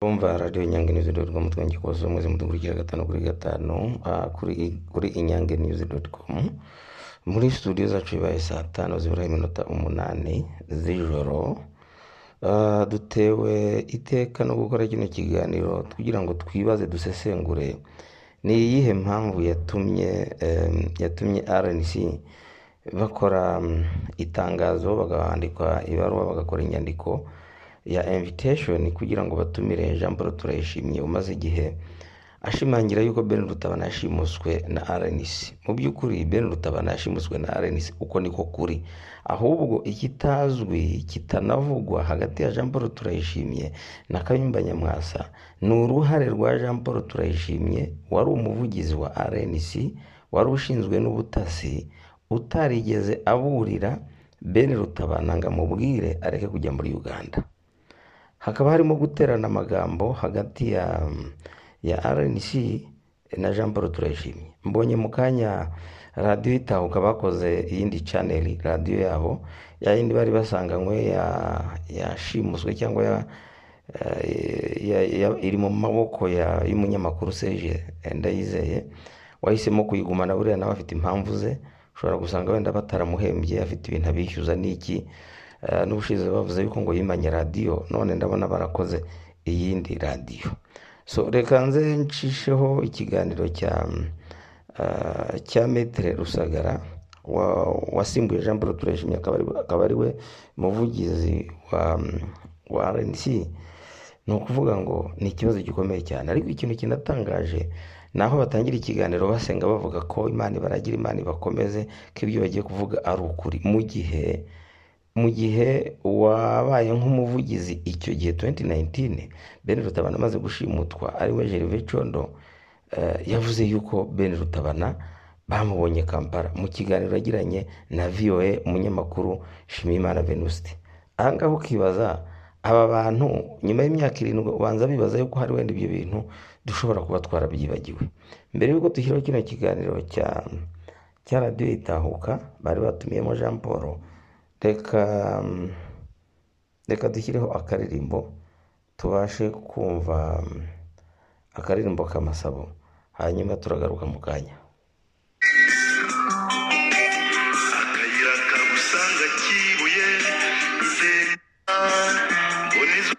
Bumva radiyo Inyange nizi doti komu twongeye muze mudukurikira gatanu kuri gatanu ah, kuri kuri Inyange nizi doti komu muri studio zacu bibaye saa tanu zibura iminota umunani z'ijoro Ah, dutewe iteka no gukora kino kiganiro kugira ngo twibaze dusesengure ni iyihe mpamvu yatumye em, yatumye RNC bakora mm, itangazo bakandikwa ibaruwa bagakora inyandiko ya invitation kugira ngo batumire Jean Paul Turayishimye umaze igihe ashimangira yuko Ben Rutabana yashimuswe na RNC mu by'ukuri Ben Rutabana yashimuswe na RNC uko niko kuri ahubwo ikitazwi kitanavugwa hagati ya Jean Paul Turayishimye na Kayumba Nyamwasa ni uruhare rwa Jean Paul Turayishimye wari umuvugizi wa RNC wari ushinzwe n'ubutasi utarigeze aburira Ben Rutabana ngo amubwire areke kujya muri Uganda hakaba harimo guterana amagambo hagati ya ya RNC na Jean Paul Turayishimye mbonye mu kanya radiyo itahuka bakoze iyindi chanel radiyo yabo ya yindi bari basanganywe ya yashimuswe cyangwa ya, eh, ya, ya, iri mu maboko ya y'umunyamakuru Serge Ndayizeye wahisemo kuyigumana buriya nawe afite impamvu ze ushobora gusanga wenda bataramuhembye afite ibintu abishyuza n'iki Eh, n'ubushize bavuze yuko ngo yimanye radiyo none ndabona barakoze iyindi radiyo so reka nze nshisheho ikiganiro cya eh, cya metere rusagara wa- wasimbuye jean paul turayishimye akaba ari- akaba ari we muvugizi wa wa rnc ni ukuvuga ngo ni ikibazo gikomeye cyane ariko ikintu kinatangaje ni aho batangira ikiganiro basenga bavuga ko imana ibaragira imana ibakomeze ko ibyo bagiye kuvuga ari ukuri mu gihe mu gihe wabaye nk'umuvugizi icyo gihe 2019 Ben Rutabana amaze gushimutwa ari we Gervais Condo eh, yavuze yuko Ben Rutabana bamubonye Kampala mu kiganiro yagiranye na VOA umunyamakuru Shimimana Venuste aha ngaha ukibaza aba bantu nyuma y'imyaka irindwi ubanza bibaza yuko hari wenda ibyo bintu dushobora kuba twarabyibagiwe mbere y'uko dushyiraho kino kiganiro cya cya radiyo itahuka bari batumiyemo Jean Paul reka mm, reka dushyireho akaririmbo tubashe kumva mm, akaririmbo k'amasabo hanyuma turagaruka mu kanya akayira kagusanga kibuye nzeka mbona izo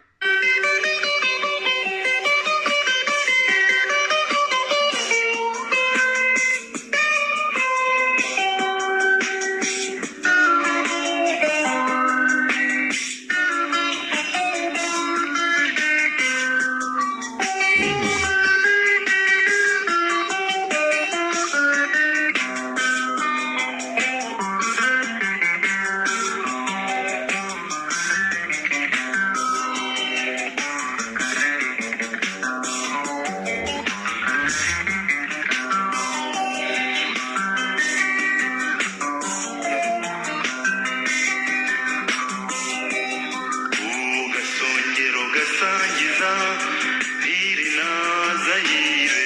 Ku gasongero gasangiza iri nazayire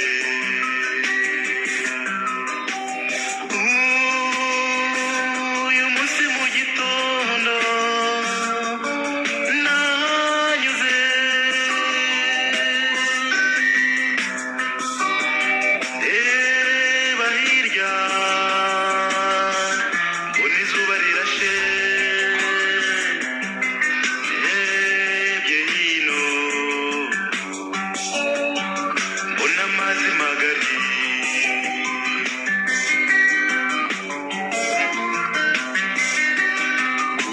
uyu munsi mu gitondo nanyuze reba hirya mbona izuba rirashe ndebye hino mbona amazi magari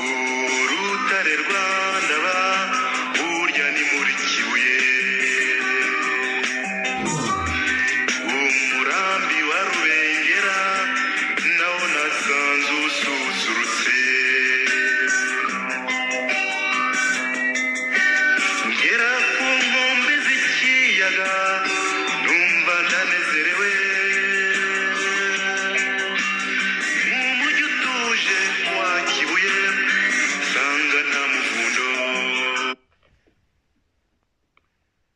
urutare rwa ndaba burya ni muri kibuye umurambi wa rubengera nawo nasanze ususurutse ngera ku nkombe z'ikiyaga numva ndanezerewe umujyi utuje wa kibuye sanga nta muvundo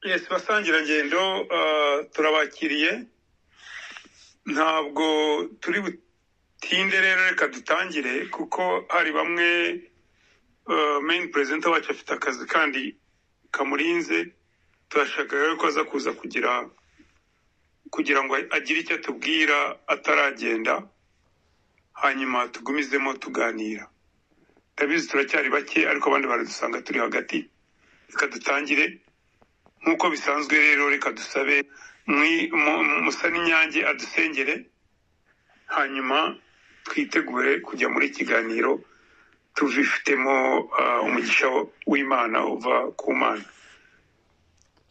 yes basangirangendo ah, turabakiriye ntabwo turi butinde rero reka dutangire kuko hari bamwe meyini perezida wacu afite akazi kandi kamurinze turashaka rero ko aza kuza kugira kugira ngo agire icyo atubwira ataragenda hanyuma tugumizemo tuganira ndabizi turacyari bake ariko abandi baradusanga turi hagati reka dutangire nk'uko bisanzwe rero reka dusabe mwi- mu- mu- musa n'inyange adusengere hanyuma twitegure kujya muri kiganiro tubifitemo ah, umugisha w'imana uva ku mana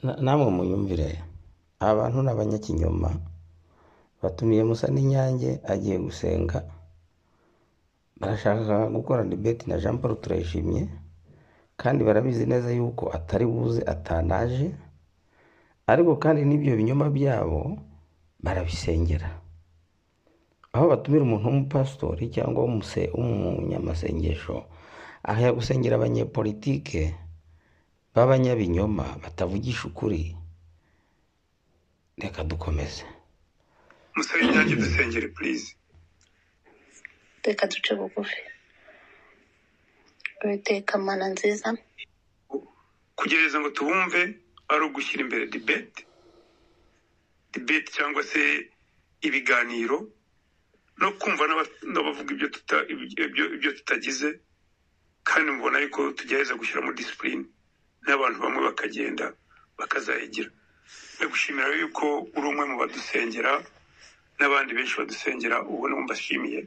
Na- namwe muyumvire abantu ni abanyakinyoma batumiye musa n'inyange agiye gusenga barashaka gukora debate na jean paul turayishimye kandi barabizi neza yuko atari buze atanaje ariko kandi n'ibyo binyoma byabo barabisengera aho batumira umuntu w'umupasitori cyangwa w'umuse- w'umunyamasengesho ajya gusengera abanyepolitike b'abanyabinyoma batavugisha ukuri reka dukomeze musa n'inyange dusengere purize reka duce bugufi uwiteka mana nziza kugerageza ngo tubumve ari ugushyira imbere debate debate cyangwa se ibiganiro no kumva n'aba- n'abavuga ibyo tuta ibyo ibyo tutagize kandi mubona yuko tugerageza gushyiramo disipurine n'abantu bamwe bakagenda bakazayigira ndagushimira yuko uri umwe mu badusengera n'abandi benshi badusengera ubona mbashimiye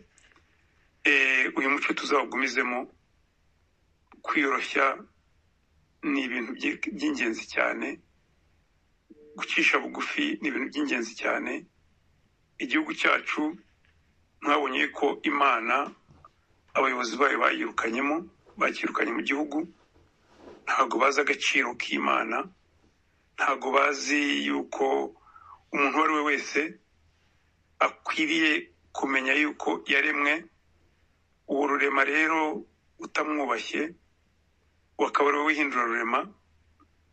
Eh, uyu muco tuzawugumizemo kwiyoroshya ni ibintu by'i- by'ingenzi cyane gucisha bugufi ni ibintu by'ingenzi cyane igihugu cyacu mwabonye ko imana abayobozi bayo bayirukanyemo bakirukanye mu gihugu ntabwo bazi agaciro k'imana ntabwo bazi yuko umuntu uwo ari we wese akwiriye kumenya yuko yaremwe uwo rurema rero utamwubashye wakaba ari we wihindura rurema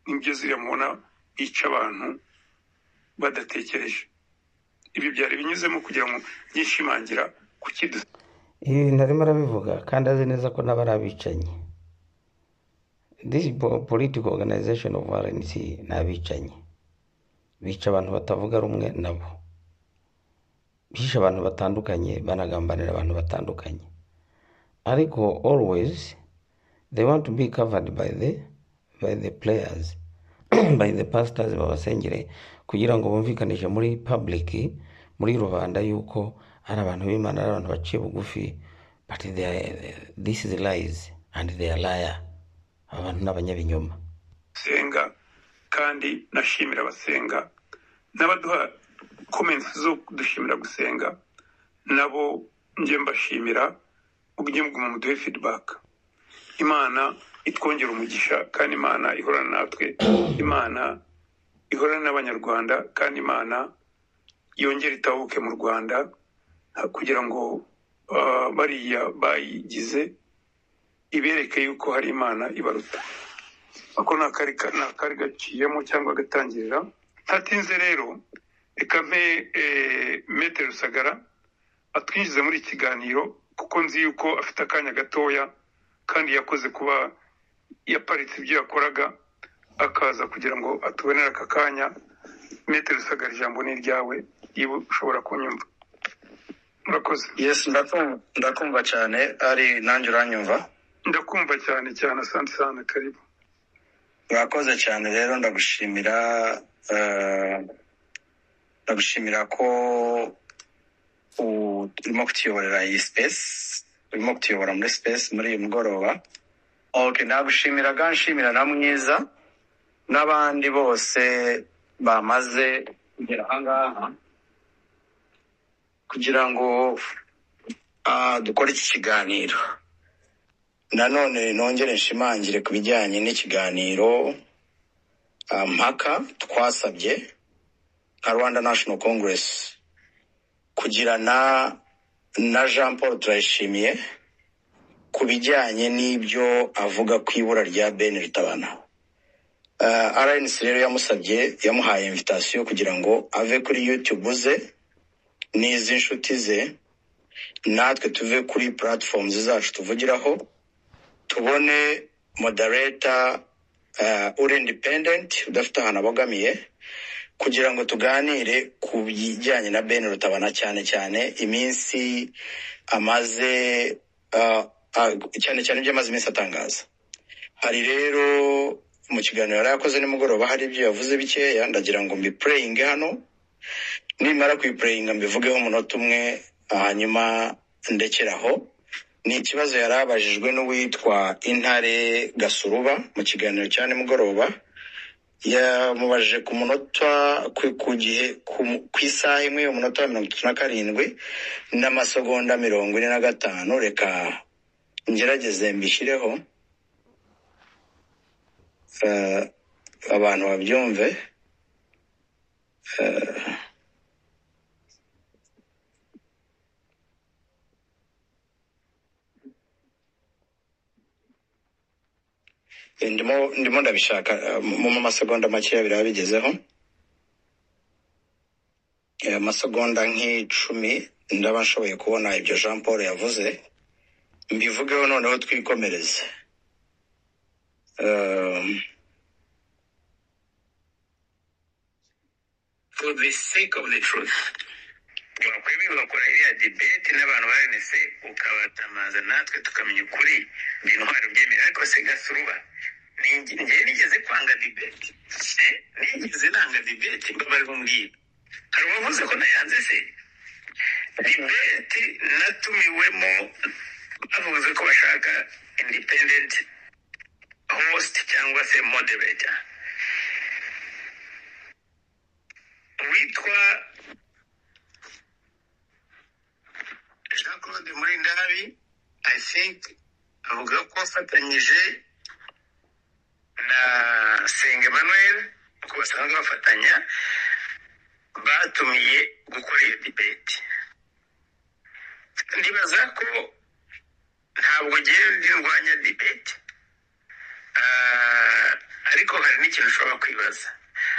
nibyo ziriya mubona bica abantu badatekereje ibyo byari binyuzemo kugira ngo byishimangira kukidu ibi bintu arimo arabivuga kandi azi neza ko n'aba ari abicanyi this po- political organization of rnc ni abicanyi bica abantu batavuga rumwe nabo bishe abantu batandukanye banagambanira abantu batandukanye ariko always they want to be covered by the by the players by the pastors babasengere kugira ngo bumvikanishe muri public muri rubanda yuko ari abantu b'imana ari abantu baciye bugufi but they are, this is lies and they are liar abantu ni abanyabinyoma senga kandi nashimira abasenga n'abaduha komensi zo dushimira gusenga nabo njye mbashimira ubwo muguma muduhe feedback imana itwongera umugisha kandi imana ihorana natwe imana ihorana n'abanyarwanda kandi imana yongere itahuke mu rwanda ha- kugira ngo ah, bariya bayigize ibereke yuko hari imana ibaruta ako ni akari ni akari gaciyemo cyangwa agatangirira ntatinze rero reka mpe eh, mete rusagara atwinjize muri iki kiganiro kuko nzi yuko afite akanya gatoya kandi yakoze kuba yaparitse ibyo yakoraga akaza kugira ngo atubonere aka kanya mete rusagara ijambo ni iryawe niba ushobora kunyumva murakoze Yes, ndakumva ndakumva cyane ari nanjye uranyumva ndakumva cyane cyane asante sana karibu mwakoze cyane rero ndagushimira eh, ndagushimira ko u- urimo kutuyoborera iyi space urimo kutuyobora muri space muri uyu mugoroba okay nagushimira ganshimira na mwiza n'abandi bose bamaze kugera ahangaha kugira ngo ah, dukore iki kiganiro nanone nongere nshimangire ku bijyanye n'ikiganiro ah, mpaka twasabye nka rwanda national congress kugirana na jean paul turayishimiye ku bijyanye n'ibyo avuga ku ibura rya ben rutabana Ah, rnc rero yamusabye yamuhaye invitasiyo kugira ngo ave kuri youtube ze n'iz'inshuti ze natwe tuve kuri platforms zacu tuvugiraho tubone modereta ah, uri indipendenti udafite ahantu abogamiye kugira ngo tuganire ku bijyanye na bene rutabana cyane cyane iminsi amaze ah, ah, cyane cyane ibyo amaze iminsi atangaza hari rero mu kiganiro yari yakoze nimugoroba hari ibyo yavuze bikeya ndagira ngo mbipureyinge hano nimara kuyipureyinga mbivugeho umunota umwe hanyuma ndekeraho ni ikibazo yari abajijwe n'uwitwa intare gasuruba mu kiganiro cya nimugoroba yamubajije ku munota ku- ku gihe ku- ku isaha imwe umunota wa mirongo itatu na karindwi n'amasegonda mirongo ine na gatanu reka ngerageze mbishyireho eh, abantu babyumve Eh, ndimo ndimo ndabishaka eh, mu mu masegonda makeya biraba bigezeho Eh, amasegonda nk'icumi ndaba nshoboye kubona ibyo jean paul yavuze mbivugeho noneho twikomereze Um, for the sake of the truth wakwemera ugakora iriya debate n'abantu ba rnc ukabatamaza natwe tukamenya ukuri ni intwaro byemera ariko se gasuruba ninge- njye nigeze kwanga debate Eh, nigeze nanga debate mbabarira umbwira hari uwavuze ko nayanze se debate natumiwemo bavuze ko bashaka independent host cyangwa se moderator witwa jean claude murindabi i think avuga ko afatanyije na senga emmanuel uko basanzwe bafatanya batumiye gukora iyo debate ndibaza ko ntabwo ngewe ndwanya debate Ah, ariko hari n'ikintu ushobora kwibaza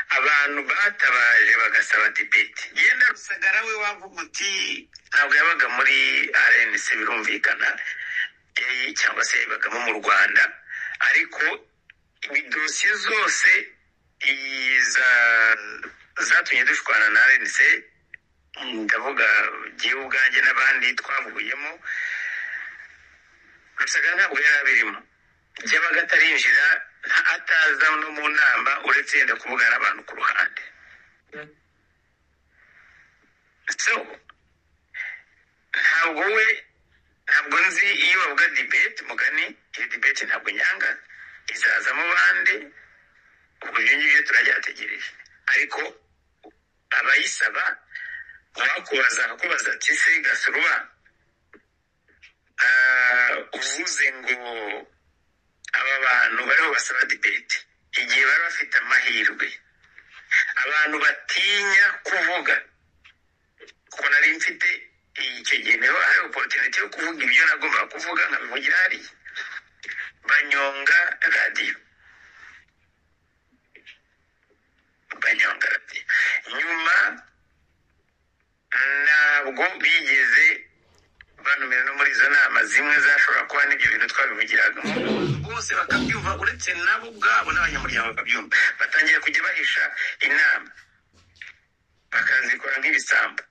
abantu batabaje bagasaba debate yenda rusagara we wavuga uti ntabwo yabaga muri rnc birumvikana eh, cyangwa se yabagamo mu rwanda ariko idosiye zose iza- zatumye dushwana na rnc ndavuga jyewe ubwanjye n'abandi twavuyemo rusagara ntabwo yari abirimo byabaga atarinjira nta- ataza no mu nama uretse yenda kuvugana n'abantu ku ruhande so ntabwo we ntabwo nzi iyo bavuga debate mugani iyo debate ntabwo nyanga izazamo bande ubwo ibyo ngibyo turabyategereje ariko abayisaba bakubaza kubaza ati se gasuruba ah, uvuze ngo aba bantu bariho basaba debate igihe bari bafite amahirwe abantu batinya kuvuga kuko nari mfite icyo gihe niho hari oporutinite yo kuvuga ibyo nagombaga kuvuga nkabivugira hariya banyonga radiyo banyonga radiyo nyuma ntabwo bigeze banumira no muri izo nama zimwe zashobora kuba n'ibyo bintu twabivugiraga bose bakabyumva uretse nabo ubwabo n'abanyamuryango bakabyumva batangira kujya bahisha inama bakazikora nk'ibisambo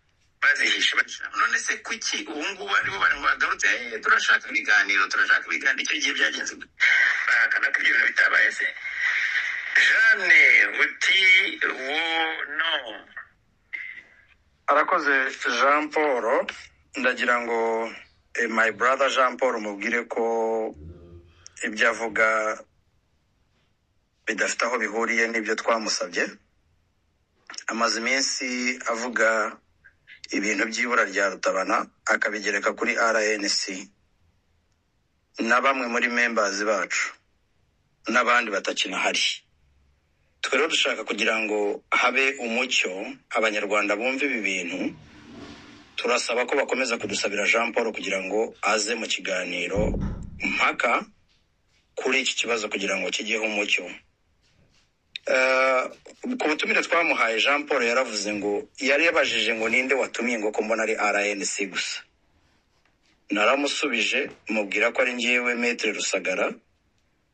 bazihisha bahisha. none se kuki ubu ngubu aribo bari ngo bagarutse "Eh, turashaka ibiganiro turashaka ibiganiro icyo gihe byagenze gute?" bahakana ko ibyo bintu bitabaye se jeanne uti wo no arakoze jean paul ndagira ngo eh, my brother jean paul mubwire ko ibyo avuga bidafite aho bihuriye n'ibyo twamusabye amaze iminsi avuga ibintu by'ibura rya rutabana akabigereka kuri rnc na bamwe muri members bacu n'abandi batakinahari twe rero dushaka kugira ngo habe umucyo abanyarwanda bumve ibi bintu turasaba ko bakomeza kudusabira jean paul kugira ngo aze mu kiganiro mpaka kuri iki kibazo kugira ngo kijyeho umucyo Eh, ku butumire twamuhaye jean paul yaravuze ngo yari yabajije ngo ninde watumiye ngo ko mbona ari rnc gusa naramusubije mubwira ko ari ngewe metere rusagara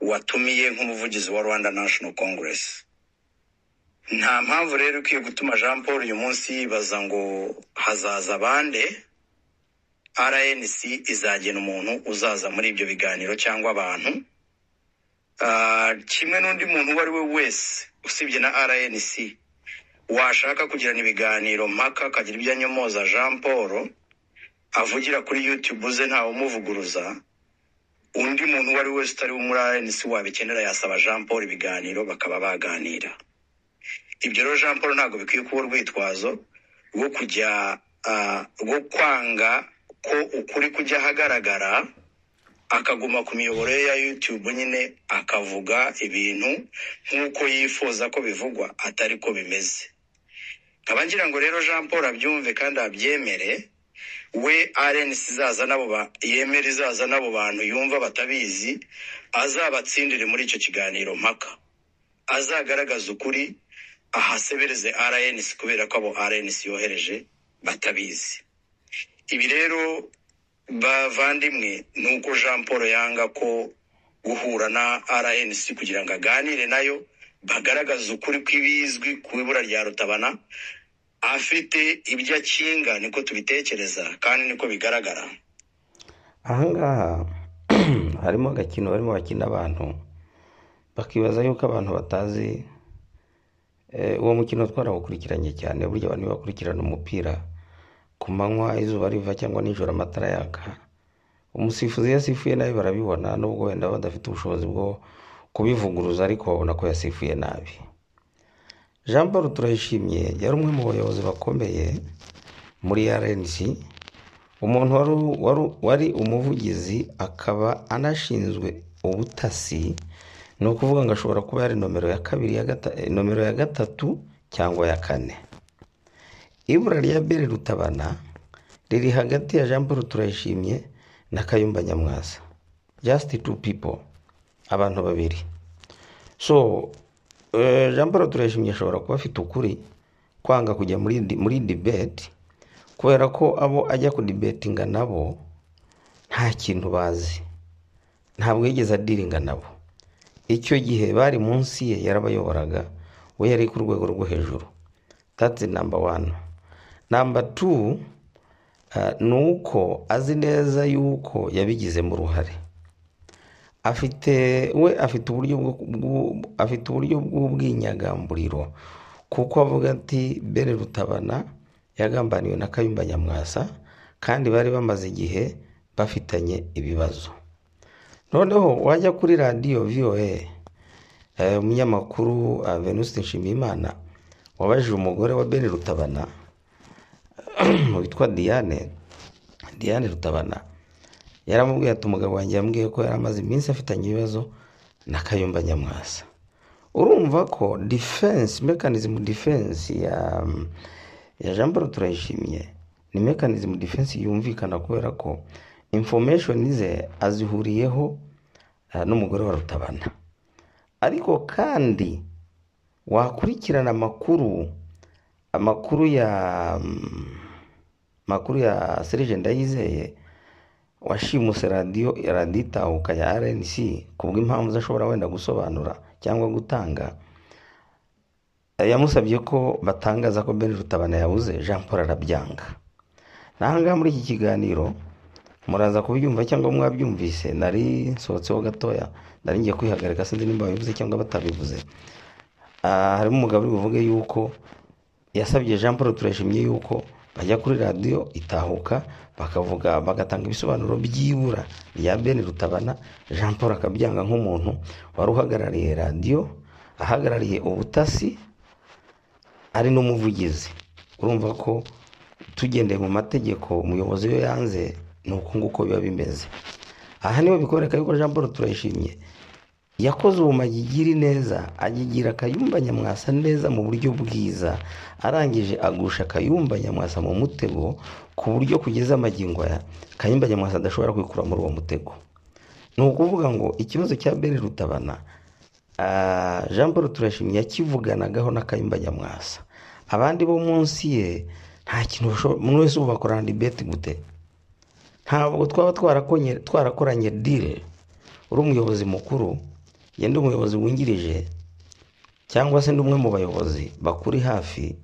watumiye nk'umuvugizi wa rwanda national congress nta mpamvu rero ikwiye gutuma jean paul uyu munsi yibaza ngo hazaza bande rnc izagena umuntu uzaza muri ibyo biganiro cyangwa abantu Ah, kimwe n'undi muntu uwo ari we wese usibye na rnc washaka kugirana ibiganiro mpaka akagira ibyo anyomoza jean paul avugira kuri youtube ze ntawe umuvuguruza undi muntu uwo ari we wese utari wo muri rnc wabikenera yasaba jean paul ibiganiro bakaba baganira ibyo rero jean paul ntabwo bikwiye kuba urwitwazo rwo kujya ah, rwo kwanga ko ukuri kujya ahagaragara akaguma ku miyoboro ye ya YouTube nyine akavuga ibintu nk'uko yifuza ko bivugwa atari ko bimeze nkaba ngira ngo rero Jean Paul abyumve kandi abyemere we RNC izaza nabo ba yemera izaza n'abo bantu yumva batabizi azabatsindire muri icyo kiganiro mpaka azagaragaza ukuri ahasebereze RNC kubera ko abo RNC yohereje batabizi ibi rero bavandimwe ni uko jean paul yanga ko guhura na rnc kugira ngo aganire nayo bagaragaza ukuri kw'ibizwi ku ibura rya rutabana afite ibyo akinga niko tubitekereza kandi niko bigaragara ahangaha harimo agakino barimo bakina abantu bakibaza yuko abantu batazi eh, uwo mukino twarawukurikiranye cyane burya abantu iyo bakurikirana umupira ku manywa izuba riva cyangwa nijoro amatara yaka umusifuzi iyo yasifuye nabi barabibona nubwo wenda badafite ubushobozi bwo kubivuguruza ariko babona ko yasifuye nabi jean paul turayishimye yari umwe mu bayobozi bakomeye muri rnc umuntu wari, wari, wari umuvugizi akaba anashinzwe ubutasi ni ukuvuga ngo ashobora kuba yari nomero ya kabiri ya gata, eh, nomero ya gatatu cyangwa ya kane ibura rya bere rutabana riri hagati ya jean paul turayishimye na kayumba nyamwasa just two people abantu babiri so eh, jean paul turayishimye ashobora kuba afite ukuri kwanga kujya muri, di- muri debate kubera ko abo ajya kudibetinga nabo nta kintu bazi ntabwo yigeze adiringa nabo icyo gihe bari munsi ye yarabayoboraga we yari ku rwego rwo hejuru that's number one number two uh, ni uko azi neza yuko yabigizemo uruhare afite we afite uburyo bwo bwo- afite uburyo bw'ubwinyagamburiro kuko avuga ati bere rutabana yagambaniwe na kayumba nyamwasa kandi bari bamaze igihe bafitanye ibibazo noneho wajya kuri radiyo voa eh, umunyamakuru ah, venuste nshimiyimana wabajije umugore wa bene rutabana witwa diane diane rutabana yaramubwiye ati umugabo wanjye yambwiye ko yari amaze iminsi afitanye ibibazo na kayumba nyamwasa urumva ko defense mechanism defense ya ya jean paul turayishimye ni mechanism defense yumvikana kubera ko information ze azihuriyeho ah, n'umugore wa rutabana ariko kandi wakurikirana amakuru amakuru ya makuru ya serije ndayizeye washimuse radiyo radiyo itahuka ya rnc ku bw'impamvu zashobora wenda gusobanura cyangwa gutanga yamusabye ko batangaza ko ben rutabana yabuze jean paul arabyanga nahangaha muri iki kiganiro muraza kubyumva cyangwa mwabyumvise nari nsohotseho gatoya nari ngiye kwihagarika sinzi nimba babivuze cyangwa batabivuze Ah, harimo umugabo uri buvuge yuko yasabye jean paul turayishimye yuko bajya kuri radiyo itahuka bakavuga bagatanga ibisobanuro by'ibura rya ben rutabana jean paul akabyanga nk'umuntu wari uhagarariye radiyo ahagarariye ubutasi ari n'umuvugizi urumva ko tugendeye mu mategeko umuyobozi we yanze ni uko nguko biba bimeze aha niho bikwereka yuko jean paul turayishimye yakoze ubumagigiri neza agigira akayumba nyamwasa neza mu buryo bwiza arangije agusha akayumba nyamwasa mu mutego ku buryo kugeza amagingo aya kayumba nyamwasa adashobora kwikura muri uwo mutego ni ukuvuga ngo ikibazo cya bene rutabana ah, jean paul turashimye yakivuganagaho na kayumba nyamwasa abandi bo munsi ye nta kintu bashobo- umuntu wese ubu bakorana dibeti gute ntabwo twaba twarakonye- twarakoranye dile uri umuyobozi mukuru ye ndi umuyobozi wungirije cyangwa se ndi umwe mu bayobozi bakuri hafi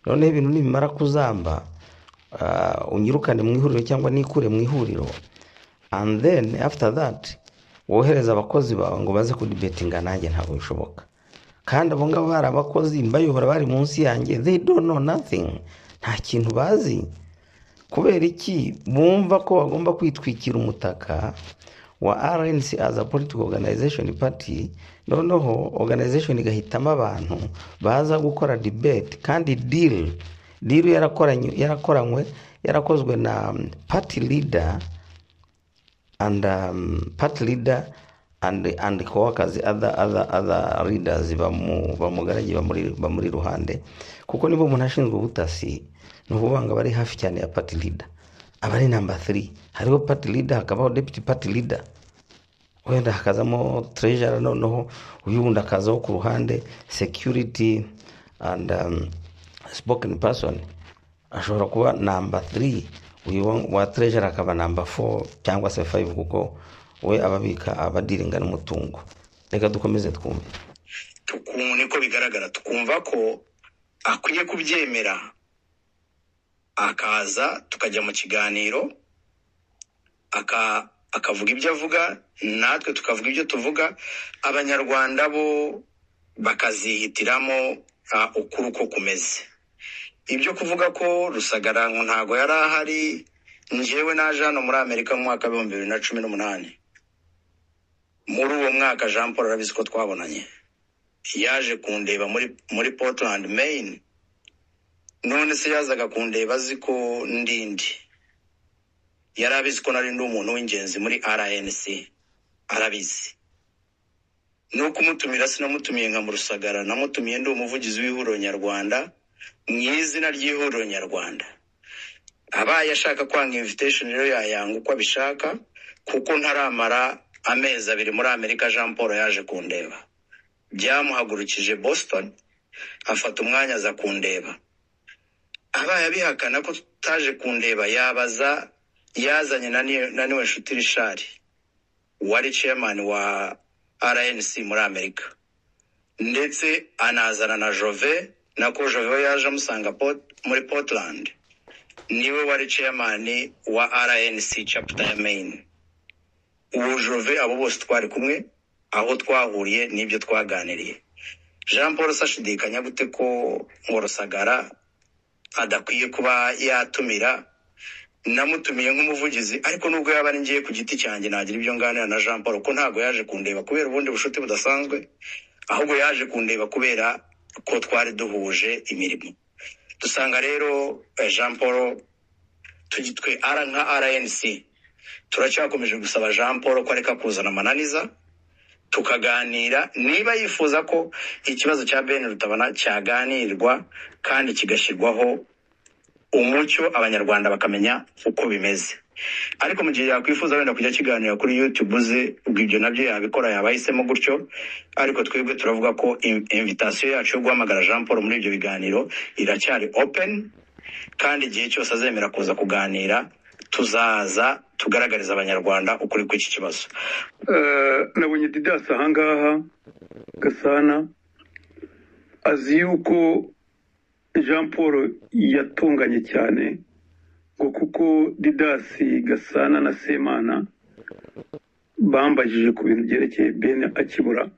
noneho ibintu nibimara kuzamba ah, unyirukane mu ihuriro cyangwa nikure mu ihuriro and then after that wohereza abakozi bawe ngo baze kudibetinga nanjye ntabwo bishoboka kandi abo ngabo bari abakozi mbayobora bari munsi yanjye they don't know nothing nta kintu bazi kubera iki bumva ko bagomba kwitwikira umutaka wa RNC as a political organization party noneho organization igahitamo abantu baza gukora debate kandi deal deal yarakoranye- yarakoranywe yarakozwe na um, party leader and um, party leader and and coworkers other other other leaders bamu bamugaragiye bamuri bamuri ruhande kuko niba umuntu ashinzwe ubutasi ni ukuvuga ngo aba ari hafi cyane ya party leader aba ari number 3 hariho party leader hakabaho deputy party leader wenda hakazamo treasurer noneho uyu wundi akazaho ku ruhande security and um, spoken person ashobora kuba namba 3 uyu wa- wa treasurer akaba namba 4 cyangwa se 5 kuko we ababika abadiringa n'umutungo reka dukomeze twumve tukuntu niko bigaragara tukumva ko akwiye kubyemera akaza tukajya mu kiganiro aka akavuga ibyo avuga natwe tukavuga ibyo tuvuga abanyarwanda bo bakazihitiramo ah, ukuri uko kumeze ibyo kuvuga ko rusagarango ntago yari ahari njyewe naje hano muri amerika mu mwaka w'ibihumbi bibiri na cumi n'umunani muri uwo mwaka jean paul arabizi ko twabonanye yaje kundeba muri muri portland maine none se yazaga kundeba azi ko ndindi yari abizi ko nari ndi umuntu w'ingenzi muri rnc arabizi ni ukumutumira sinamutumiye nka murusagara namutumiye ndi umuvugizi w'ihuriro nyarwanda mu izina ry'ihuriro nyarwanda abaye ashaka kwanga invitation rero yayanga uko abishaka kuko ntaramara amezi abiri muri amerika jean paul yaje kundeba byamuhagurukije boston afata umwanya aza kundeba abaye abihakana ko tutaje kundeba yabaza yazanye na niyo- na niwe nshuti rishari wari chairman wa rnc muri amerika ndetse anazana na jove nako jove we yaje amusanga Port- muri portland niwe wari chairman wa rnc chapter ya maine ubu jove abo bose twari kumwe aho twahuriye n'ibyo twaganiriye jean paul se ashidikanya gute ko ngo rusagara adakwiye kuba yatumira namutumiye nk'umuvugizi ariko nubwo yaba ari ngiye ku giti cyanjye nagira ibyo nganira na jean paul ko ntabwo yaje kundeba kubera ubundi bucuti budasanzwe ahubwo yaje kundeba kubera ko twari duhuje imirimo dusanga rero eh, jean paul tugi- twe ara nka rnc turacyakomeje gusaba jean paul ko areka kuzana amananiza tukaganira niba yifuza ko ikibazo cya ben rutabana cyaganirwa kandi kigashyirwaho umucyo abanyarwanda bakamenya uko bimeze ariko mu gihe yakwifuza wenda kujya kiganira kuri youtube ze ubwo ibyo nabyo yabikora yaba ahisemo gutyo ariko twebwe turavuga ko in- invitation yacu yo guhamagara jean paul muri ibyo biganiro iracyari open kandi igihe cyose azemera kuza kuganira tuzaza tugaragariza abanyarwanda ukuri kw'iki kibazo Eh, nabonye didasi ahangaha gasana azi yuko jean paul yatunganye cyane ngo kuko didasi gasana na semana bambajije ku bintu byerekeye bene akibura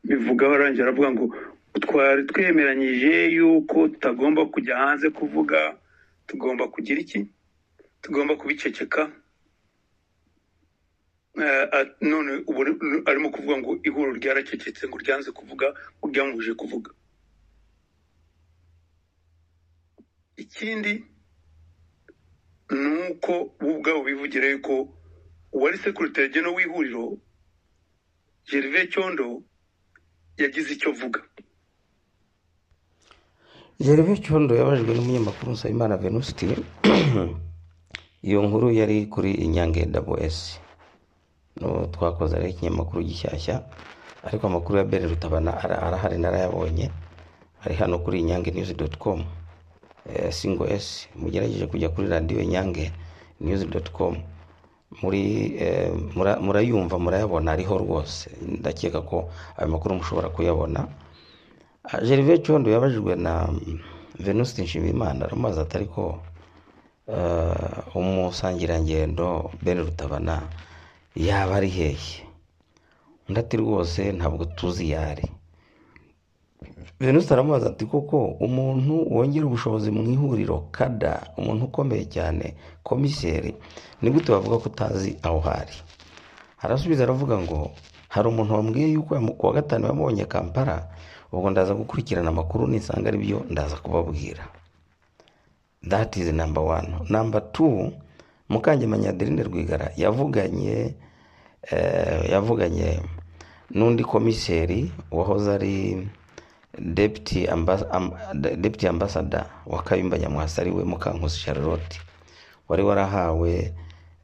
bivuga barangije aravuga ngo twari twemeranyije yuko tutagomba kujya hanze kuvuga tugomba kugira iki tugomba kubiceceka Eh, at- none ubu ni- arimo kuvuga ngo ihuriro ryaracecetse ngo ryanze kuvuga ngo ryamubujije kuvuga ikindi ni uko bo ubwabo bivugira yuko uwari sekurite jeno w'ihuriro gerve cyondo yagize icyo avuga Gervais Cyondo yabajijwe n'umunyamakuru Nsabimana Venuste iyo nkuru yari kuri Inyange WS no twakoze ari ikinyamakuru gishyashya ariko amakuru ya Ben Rutabana ara- arahari narayabonye ari hano kuri inyange news.com eh, single s mugerageze kujya kuri radio inyange news.com muri eh, mura- murayumva murayabona ariho rwose ndakeka ko ayo makuru mushobora kuyabona Ah, gervais cyondo yabajijwe na mm, venuste nshimiyimana aramubaza ati ariko eh, umusangirangendo ben rutabana yaba ari hehe undi ati rwose ntabwo tuzi iyo ari venuste aramubaza ati koko umuntu wongera ubushobozi mu ihuriro kada umuntu ukomeye cyane komiseri ni gute bavuga ko utazi aho hari arasubiza aravuga ngo hari umuntu wambwiye yuko yamu- ku wa gatanu yamubonye kampala ubwo ndaza gukurikirana amakuru nisanga ari byo ndaza kubabwira that is number one number two mukangemanyi adeline rwigara yavuganye eh, yavuganye n'undi komiseri wahoze ari deputy, ambas am, de- deputy ambassador wa kayumba nyamwasa ariwe mukankusi charlotte wari warahawe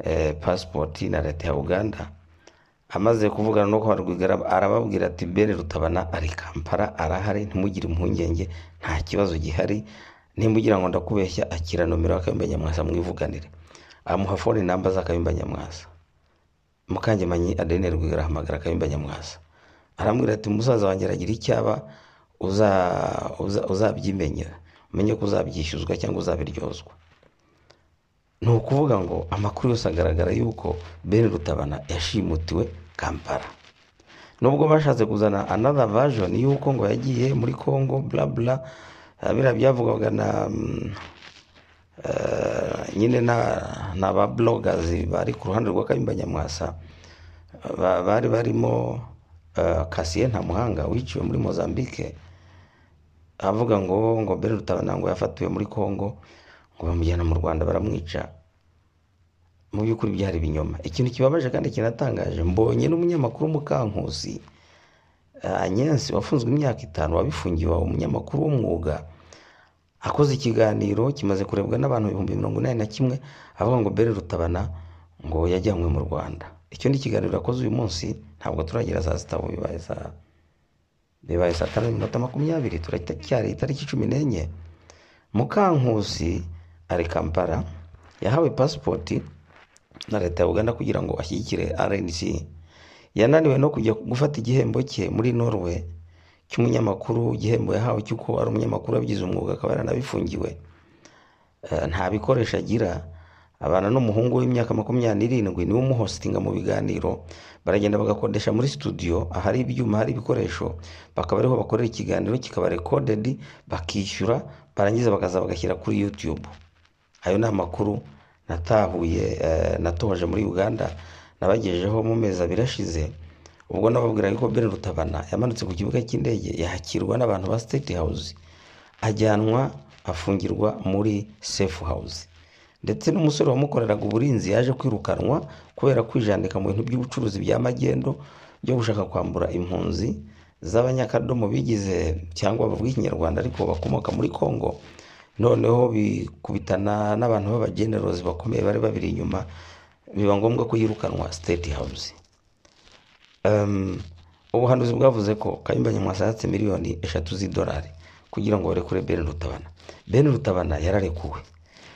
eh, passport na leta ya uganda amaze kuvugana no kwa rwigara arababwira ati bene rutabana ari kampala arahari ntimugire impungenge nta kibazo gihari nimbugira ngo ndakubeshya akira nomero ya kayumba nyamwasa mwivuganire amuha fone namba za kayumba nyamwasa mukangemanyi adeline rwigara ahamagara kayumba nyamwasa aramubwira ati musaza wanjye aragira icyaba uza- uza- uzabyimenyera umenye ko uzabyishyuzwa cyangwa uzabiryozwa ni ukuvuga ngo amakuru yose agaragara yuko ben rutabana yashimutiwe kampala nubwo bashatse kuzana another version y'uko ngo yagiye muri congo bla bla eh, biriya byavugwaga na mm, eh, nyine na- na ba bloggers bari ku ruhande rwa kayumba nyamwasa ba- bari barimo eh, kasiye ntamuhanga wiciwe muri mozambique avuga ngo ngo ben rutabana ngo yafatiwe muri congo ngo bamujyana mu rwanda baramwica mu by'ukuri byari ibinyoma ikintu kibabaje kandi kinatangaje mbonye n'umunyamakuru mukankusi eh, agnes wafunzwe imyaka itanu wabifungiwe umunyamakuru w'umwuga akoze ikiganiro kimaze kurebwa n'abantu ibihumbi mirongo inani na kimwe avuga ngo bere rutabana ngo yajyanywe mu rwanda icyo ni ikiganiro yakoze uyu munsi ntabwo turagera saa sita ubu bibaye saa bibaye saa tanu n'iminota makumyabiri turacyari itariki cumi n'enye mukankusi ari kampala yahawe pasipoti na leta ya uganda kugira ngo ashyigikire rnc yananiwe no kujya gufata igihembo cye muri norwe cy'umunyamakuru igihembo yahawe cy'uko ari umunyamakuru wabigize umwuga akaba yaranabifungiwe Eh, nta bikoresho agira abana n'umuhungu w'imyaka makumyabiri n'irindwi niwe umuhositinga mu biganiro baragenda bagakodesha muri studio ahari ibyuma hari ibikoresho bakaba ariho bakorera ikiganiro kikaba recorded bakishyura barangiza bakaza bagashyira kuri youtube ayo ni amakuru natahuye eh, natoje muri uganda nabagejejeho mu mezi abiri ashize ubwo nababwiraga ko ben rutabana yamanutse ku kibuga cy'indege yakirwa n'abantu ba state house ajyanwa afungirwa muri safe house ndetse n'umusore wamukoreraga uburinzi yaje kwirukanwa kubera kwijandika mu bintu by'ubucuruzi bya magendo byo gushaka kwambura impunzi z'abanyakadomo bigize cyangwa bavuga ikinyarwanda ariko bakomoka muri congo noneho bikubitana n'abantu b'abagenerozi bakomeye bari babiri inyuma biba ngombwa ko yirukanwa state house Um, ubuhanuzi bwavuze ko kayumba nyamwasa yatse miliyoni eshatu z'idolari kugira ngo barekure ben rutabana ben rutabana yararekuwe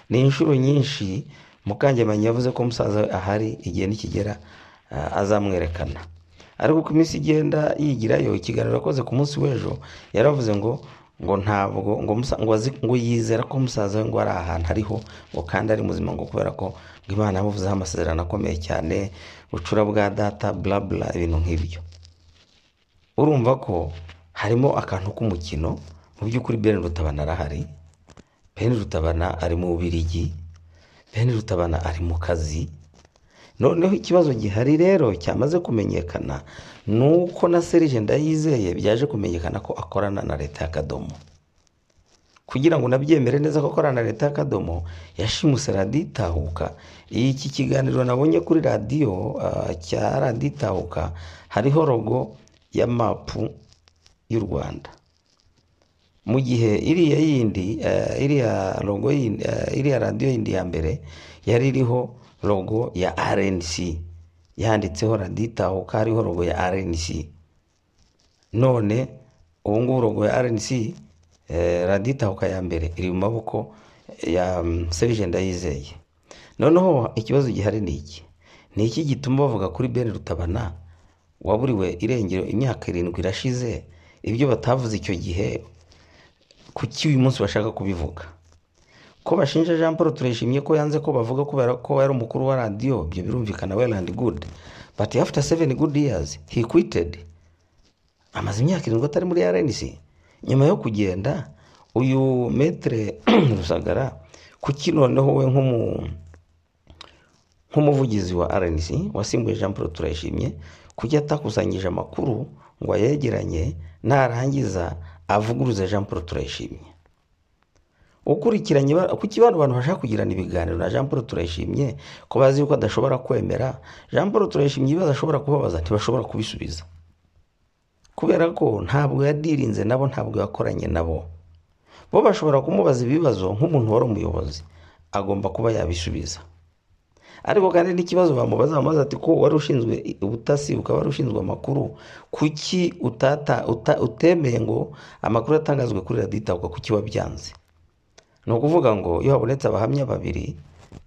ni inshuro nyinshi mukangemanyi yavuze ko musaza we ahari igihe nikigera ah, azamwerekana ariko uko iminsi igenda yigirayo ikiganiro yakoze ku munsi w'ejo yaravuze ngo ngo ntabwo ngo, musa, ngo, azi, ngo yizera ko musaza we ngo ari ahantu ariho ngo kandi ari muzima ngo kubera ko ngo imana yamuvuzeho amasezerano akomeye cyane bucura bwa data bla bla ibintu nk'ibyo urumva ko harimo akantu k'umukino mu by'ukuri ben rutabana arahari ben rutabana ari mu bubirigi ben rutabana ari mu kazi noneho ikibazo gihari rero cyamaze kumenyekana ni uko na serije ndayizeye byaje kumenyekana ko akorana na leta ya kadomo kugira ngo nabyemere neza ko akorana na leta ya kadomo yashimuse radiyo itahuka iki kiganiro nabonye kuri radiyo ah, cya radiyo itahuka hariho rogo ya mapu y'u rwanda mu gihe iriya yindi eh, iriya logo yindi eh, iriya radiyo yindi ya mbere yari iriho logo ya rnc yanditseho radiyo itahuka hariho logo ya rnc none ubu ngubu logo ya rnc eh, radiyo itahuka ya mbere iri mu maboko ya mm, serije ndayizeye noneho ikibazo gihari ni iki ni iki gituma bavuga kuri bene rutabana waburiwe irengero imyaka irindwi irashize ibyo batavuze icyo gihe kuki uyu munsi bashaka kubivuga ko bashinja jean paul turishimye ko yanze ko bavuga kubera ko yari umukuru wa radiyo ibyo birumvikana well and good but after seven good years he quitted amaze imyaka irindwi atari muri rnc nyuma yo kugenda uyu metere rusagara kuki noneho we nk'umu nk'umuvugizi wa rnc wasimbuye jean paul turayishimye kuki atakusanyije amakuru ngo ayegeranye narangiza avuguruze jean paul turayishimye ukurikiranye ba- kuki bano bantu bashaka kugirana ibiganiro na jean paul turayishimye ko bazi yuko adashobora kwemera jean paul turayishimye ibibazo ashobora kubabaza ntibashobora kubisubiza kubera ko ntabwo yadirinze nabo ntabwo yakoranye nabo bo bashobora kumubaza ibibazo nk'umuntu wari umuyobozi agomba kuba yabisubiza ariko kandi n'ikibazo bamubaza bamubaza ati ko wari ushinzwe ubutasi ukaba wari ushinzwe amakuru kuki utata uta, utemeye ngo amakuru atangazwe kuri radiyo itabwa kuki wabyanze ni ukuvuga ngo iyo habonetse abahamya babiri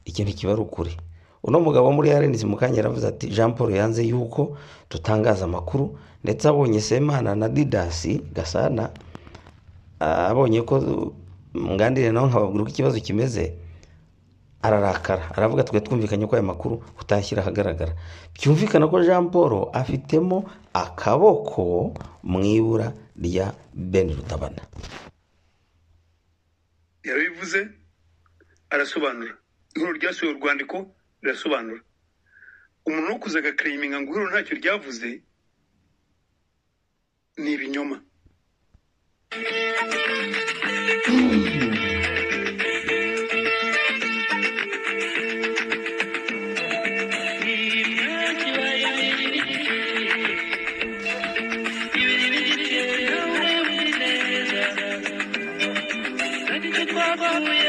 ikintu kiba ari ukuri uno mugabo wo muri rnc mu kanya yaravuze ati jean paul yanze yuko dutangaza amakuru ndetse abonye semana na didasi gasana ah, abonye ko ngandire nawe nkababwira uko ikibazo kimeze ararakara aravuga twe twumvikanye ko aya makuru utashyira ahagaragara byumvikana ko jean paul afitemo akaboko mu ibura rya ben rutabana yarabivuze arasobanura inkuru ryasohoye urwandiko rirasobanura umuntu wo kuza agakereyiminga ngo ihuriro ntacyo ryavuze ni ibinyoma Thank you.